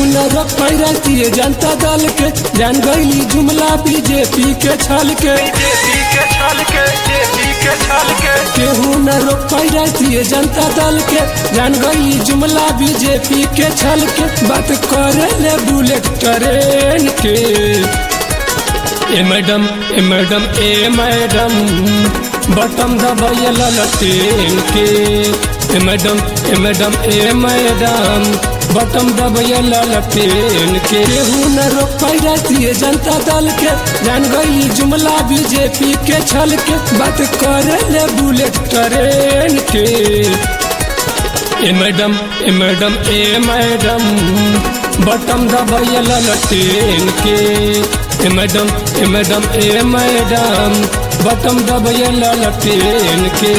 न रोक पाई राष्ट्रीय जनता दल के जान गईली जुमला बीजेपी के छल के बीजेपी के छल के जेपी के छल के केहू न रोक पाई राष्ट्रीय जनता दल के जान गईली जुमला बीजेपी के छल के बात करे ले बुलेट ट्रेन के ए मैडम ए मैडम ए मैडम बटम दबाइल लटेन के ए मैडम ए मैडम ए मैडम बटम दबाइल लटेन के केहू न रोक पाई राष्ट्रीय जनता दल के जान गई जुमला बीजेपी के छल के बात करे ले बुलेट ट्रेन के ए मैडम ए मैडम ए मैडम बटम दबाइल लटेन के ए मैडम ए मैडम ए मैडम बटम दबाइल लटेन के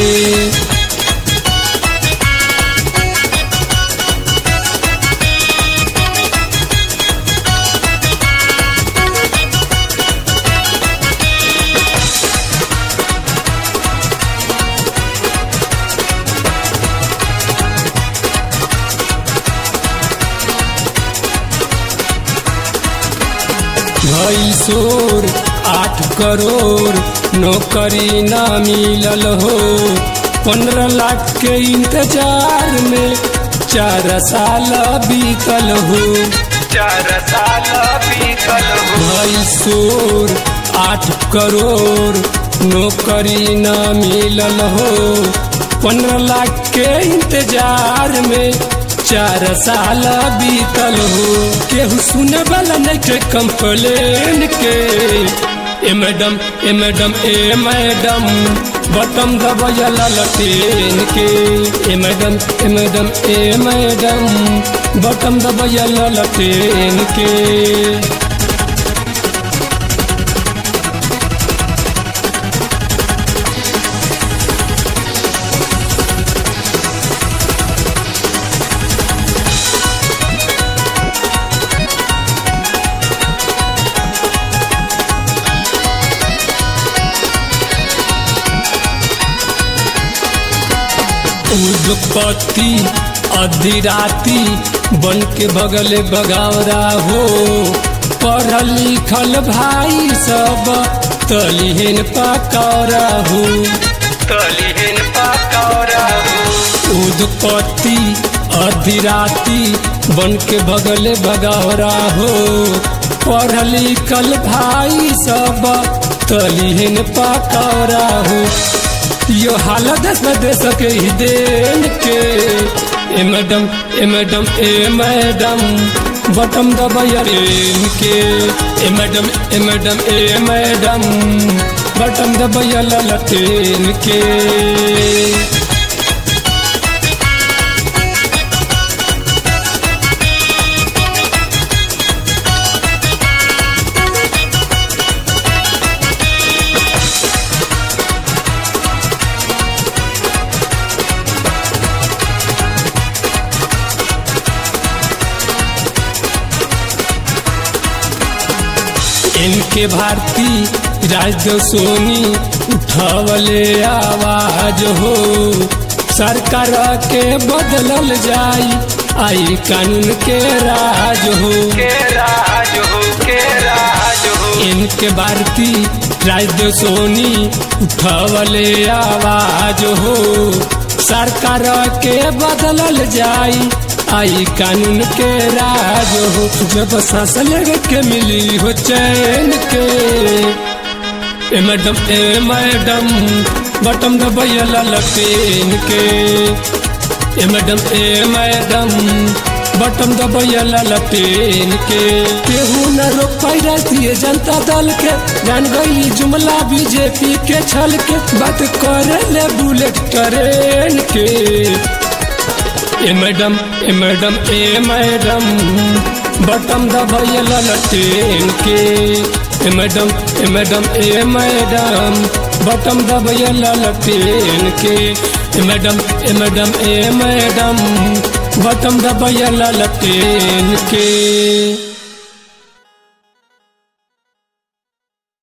भई शोर आठ करोड़ नौकरी ना मिलल हो पंद्रह लाख के इंतजार में चार साल बीतल हो चार साल बीतल हो भई शोर आठ करोड़ नौकरी ना मिलल हो पंद्रह लाख के इंतजार में चार साल बीतल हो केहू सुने वाला नहीं के कंप्लेन के ए मैडम ए मैडम ए मैडम बटम दबाइल लटेन के ए मैडम ए मैडम ए मैडम बटम दबाइल लटेन के उदपति अधिराती बन के बगले बगावरा हो पढ़ल लिखल भाई सब तलिहन पकौरा हो तलिहन पकौड़ा हो उदपति अधिराती बन के बगले बगावरा हो पढ़ल लिखल भाई सब तलिहन पकौरा हो यो हालत देश में दे सके ही देन के ए मैडम ए मैडम ए मैडम बटम दबाइन के ए मैडम ए मैडम ए मैडम बटम दबाइल लटेन के इनके भारती राजद सोनी उठावले आवाज हो सरकार के बदलल जाई आई कानून के राज हो के राज हो के राज हो इनके भारती राजद सोनी उठावले आवाज हो सरकार के बदलल जाई आई कानून के राज हो जब सांस लग के मिली हो चैन के ए मैडम ए मैडम बटम दबाइल लटेन के ए मैडम ए मैडम बटम दबाइल लटेन के केहू न रोक पाई राष्ट्रीय जनता दल के जान गई जुमला बीजेपी के छल के बात करे ले बुलेट ट्रेन के ए मैडम ए मैडम ए मैडम बटम दबाइल लटेन के ए मैडम ए मैडम ए मैडम बटम दबाइल लटेन के ए मैडम ए मैडम ए मैडम बटम दबाइल लटेन के